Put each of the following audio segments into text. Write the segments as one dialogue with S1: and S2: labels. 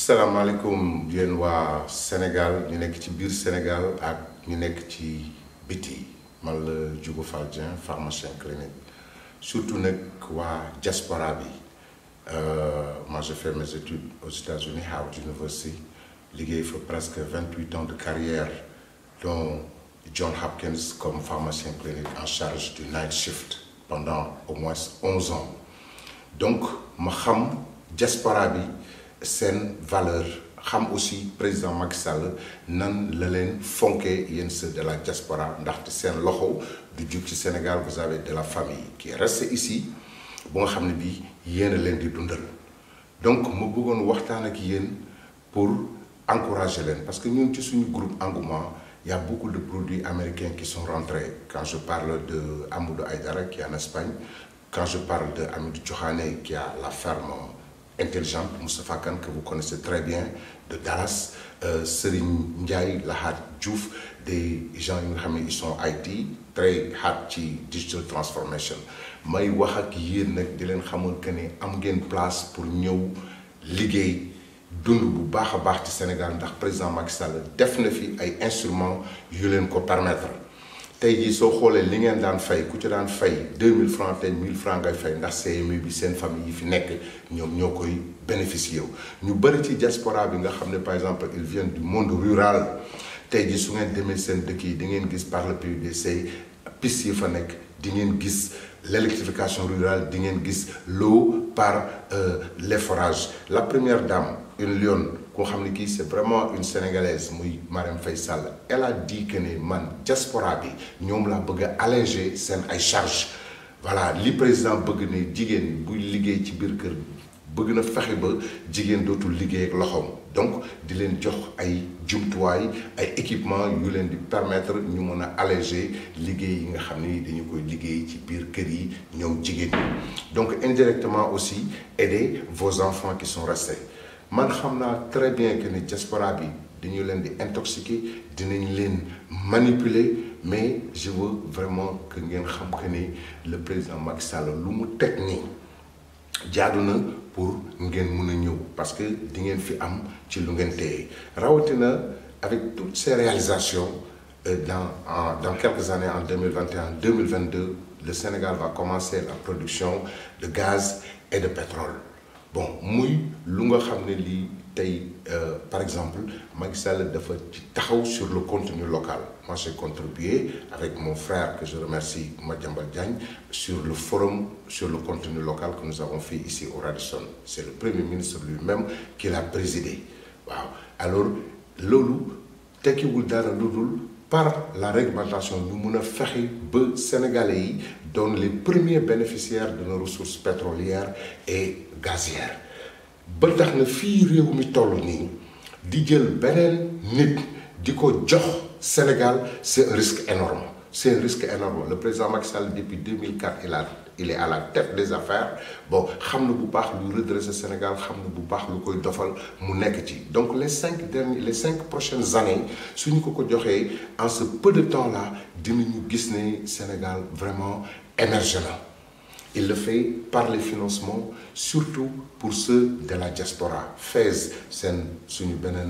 S1: salaamaaleykum yéen waa Sénégal ñu nekk ci biir Sénégal ak ñu nekk ci biti man la Diogo Fall Dieng pharmacien clinique surtout nag waa diaspora bi moi j'ai fait mes études aux États-Unis Howard University liggéey fa presque vingt-huit ans de carrière dont John Hopkins comme pharmacien clinique en charge du night shift pendant au moins onze ans donc ma xam diaspora bi seen valeur xam aussi président Macky Sall nan la leen fonkee yéen ceux de la diaspora ndaxte seen loxo du jug ci Sénégal vous avez de la famille qui est restée ici bu nga xam ne bii yéen a leen di dundal donc ma bëggoon waxtaan ak yéen pour encourager leen parce que ñun ci suñu groupe Engouement il y a beaucoup de produits américains qui sont rentrés quand je parle de Amadou Aïdara qui est en Espagne quand je parle de Amidou Diokhane qui a la ferme intelligente Moustapha Kane que vous connaissez très bien de Dallas euh, Serigne Ndiaye Lahat Diouf des gens yi nga xam ne ils sont IT très hard ci digital transformation may wax ak yéen nag di leen xamal que ne am ngeen place pour ñëw liggéey dund bu baax a baax ci Sénégal ndax président Macky Sall def na fi ay instruments yu leen ko permettre tey jii soo xoolee li ngeen daan fay ku ci daan fay 2000 francs tey 1000 francs ngay fay ndax CMU bi seen famille yi fi nekk ñoom ñoo koy bénéficier wu. ñu bëri ci diaspora bi nga xam ne par exemple ils viennent du monde rural tey jii su ngeen demee seen dëkk yi di ngeen gis par le PUDC piste yi fa nekk di ngeen gis l'électrification rurale di ngeen gis l'eau par euh, les forages la première dame une lionne koo xam ne kii c'est vraiment une sénégalaise muy Marème Faye Sall elle a dit que ne man diaspora bi ñoom laa bëgg a alléger seen ay charges voilà li président bëgg ne jigéen buy liggéey ci biir kër bëgg na fexe ba jigéen dootul liggéey ak loxoom donc di leen jox ay jumtuwaay ay équipement yu leen di permettre ñu mën a alléger liggéey yi nga xam ni dañu koy liggéey ci biir kër yi ñoom jigéen ñi donc indirectement aussi aider vos enfants qui sont restés man xam naa très bien que ni diaspora bi dañu leen di intoxiquer dinañ leen manipuler mais je veux vraiment que ngeen xam que ni le président Macky Sall lu mu teg nii jaadu na pour ngeen mun a ñëw parce que di ngeen fi am ci lu ngeen téye rawatina avec toutes ces réalisations dans en dans quelques années en 2021 2022 le Sénégal va commencer la production de gaz et de pétrole bon muy lu nga xam ne lii tey par exemple Macky Sall dafa ci taxaw sur le contenu local moi j'ai contribué avec mon frère que je remercie Madiambal Diagne sur le forum sur le contenu local que nous avons fait ici au Radisson c'est le premier ministre lui-même qui l'a présidé waaw alors loolu tekkiwul dara lu dul par la réglementation ñu mun a fexe ba sénégalais yi doon les premiers bénéficiaires de nos ressources pétrolières et gazières ba tax na fii réew mi toll nii di jël beneen nit di ko jox Sénégal c'est un risque énorme c'est un risque énorme le président Macky Sall depuis 2004 il a il est à la tête des affaires bon xam na bu baax lu redresser Sénégal xam na bu baax lu koy dofal mu nekk ci donc les cinq derniers les cinq prochaines années suñu ko ko joxee en ce peu de temps là dinañu gis ne Sénégal vraiment émergent na il le fait par les financements surtout pour ceux de la diaspora FAISE seen suñu beneen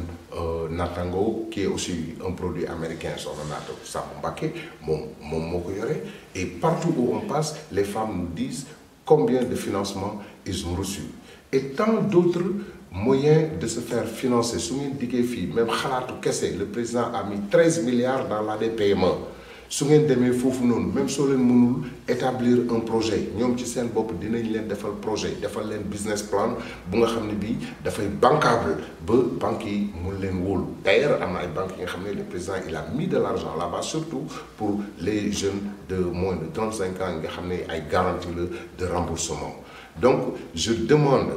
S1: natango qui est aussi un produit américain soxna naata Samba Mbacké moom moom moo ko yore et partout où on passe les femmes nous disent combien de financements ils ont reçu et tant d'autres moyens de se faire financer su ngeen diggee fii même xalaatu kese le président a mis 13 milliards dans l'ADPME su ngeen demee foofu noonu même soo leen mënul établir un projet ñoom ci seen bopp dinañ leen defal projet defal leen business plan bu nga xam ne bii dafay bancable ba banques yi mun leen wóolu d'ailleurs am na ay banques yi nga xam ne le président il a mis de l'argent là-bas surtout pour les jeunes de moins de 35 ans yi nga xam ne ay garantie la de remboursement donc je demande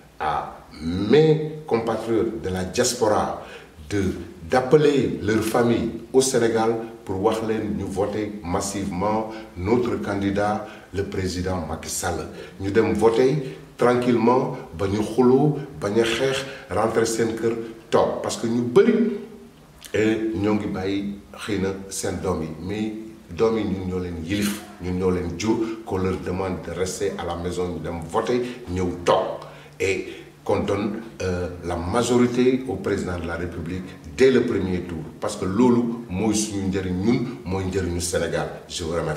S1: à mes compatriotes de la diaspora de d'appeler leur famille au Sénégal pour wax leen ñu voter massivement notre candidat le président Macky Sall ñu dem voter tranquillement ba ñu xuloo bañ a xeex rentrer seen kër toog parce que ñu bëri ñoo ngi bàyyi xëy na seen doom yi mais doom yi ñun ñoo leen yilif ñun ñoo leen jur qu'on leur demande de rester à la maison ñu dem voter ñëw toog et qu'on donne euh, la majorité au président de la République dès le premier tour parce que loolu mooy suñu njëriñ ñun mooy njëriñu Sénégal je vous remercie